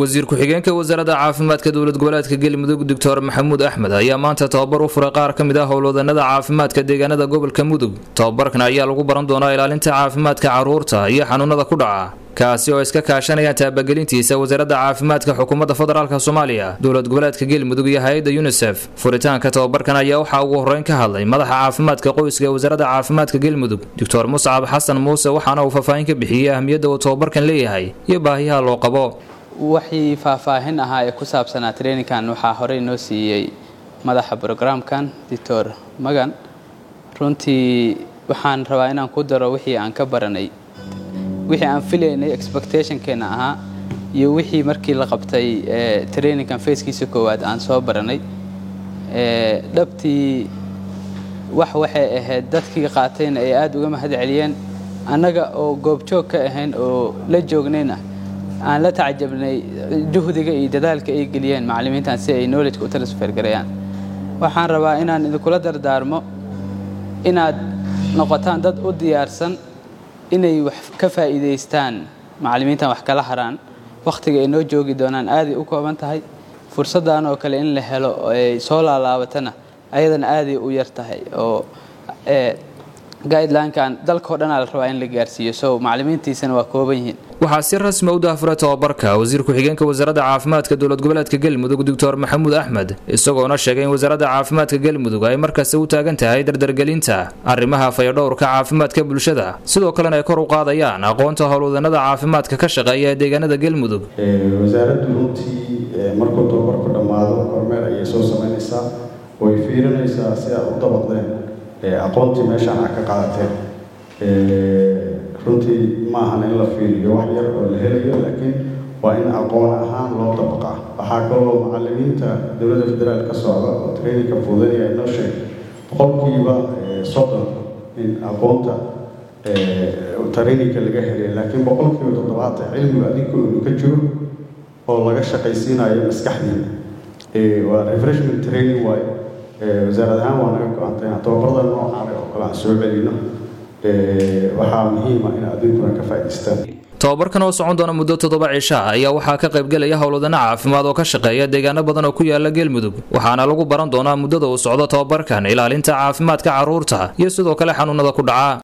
wasiir ku-xigeenka wasaaradda caafimaadka dowlad goboleedka galmudug doctor maxamuud axmed ayaa maanta tababar u furay qaar ka mid ah howlwadanada caafimaadka deegaanada gobolka mudug tababarkan ayaa lagu baran doonaa ilaalinta caafimaadka caruurta iyo xanuunada ku dhaca kaasi oo iska kaashanayaan taabagelintiisa wasaaradda caafimaadka xukuumadda federaalk soomaaliya dowlad goboleedka galmudug iyo hay-adda yunisef furitaanka tababarkan ayaa waxaa ugu horreyn ka hadlay madaxa caafimaadka qoyska ee wasaaradda caafimaadka galmudug doctor muscab xasan muuse waxaana uu faahfaahin ka bixiyey ahmiyadda uu tababarkan leeyahay iyo baahiyaha loo qabo waxii faahfaahin ahaa ee ku saabsanaa traininkan waxaa horey noo siiyey madaxa brograamkan doctor magan runtii waxaan rabaa inaan ku daro wixii aan ka baranay wixii aan filaynay expectationkeena ahaa iyo wixii markii la qabtay traininkan facekiisa koowaad aan soo baranay dhabtii wax waxay ahayd dadkii qaatayna ay aada uga mahad celiyeen annaga oo goobjoog ka ahayn oo la joognayna aan la tacajabnay juhdiga iyo dadaalka ay geliyeen macallimiintan si ay knowledge u transfer gareeyaan waxaan rabaa inaan idinkula dardaarmo inaad noqotaan dad u diyaarsan inay wax ka faa'iidaystaan macallimiintan wax kala haraan wakhtiga ay noo joogi doonaan aaday u kooban tahay fursaddan oo kale in la helo ay soo laalaabatana ayadana aaday u yar tahay oo guidelinkan dalkao dhanaa la rabaa in la gaarsiiyo so macallimiintiisana waa kooban yihiin waxaa si rasmi u daafuray tababarka wasiir ku-xigeenka wasaaradda caafimaadka dowlad goboleedka galmudug doctor maxamuud axmed isagoona sheegay in wasaaradda caafimaadka galmudug ay markasta u taagan tahay dardargelinta arrimaha fayadhowrka caafimaadka bulshada sidoo kalena ay kor u qaadayaan aqoonta howlwadanada caafimaadka ka shaqeeya ee deegaanada galmudug wasaaraddu runtii markuu tababarku dhammaado kormeer ayay soo samaynaysaa way fiirinaysaa si aad u dabaqdeen aqoontii meeshaan aad ka qaadateen runtii ma ahan in la fiiriyo wax yar oo la helayo laakiin waa in aqoon ahaan loo dabaqaa waxaa kaloo macallimiinta dowladda federaal ka socda oo traininka fuudanaya inoo sheeg boqolkiiba soddon in aqoonta traininka laga helay laakiin boqolkiiba toddobaatan cilmiga adinku inuu ka jiro oo laga shaqaysiinayo maskaxdiina waa refreshment training waaye wasaarad ahaan waa naga go-antay inaan tababarada noocaan oo kale aan soo celino waxaa muhiima in adinkuna ka faa'idaystaan tababarkan oo socon doona muddo toddoba cisha ayaa waxaa ka qaybgelaya howlwadana caafimaad oo ka shaqeeya deegaano badan oo ku yaala galmudug waxaana lagu baran doonaa muddada uu socdo tababarkan ilaalinta caafimaadka carruurta iyo sidoo kale xanuunada ku dhaca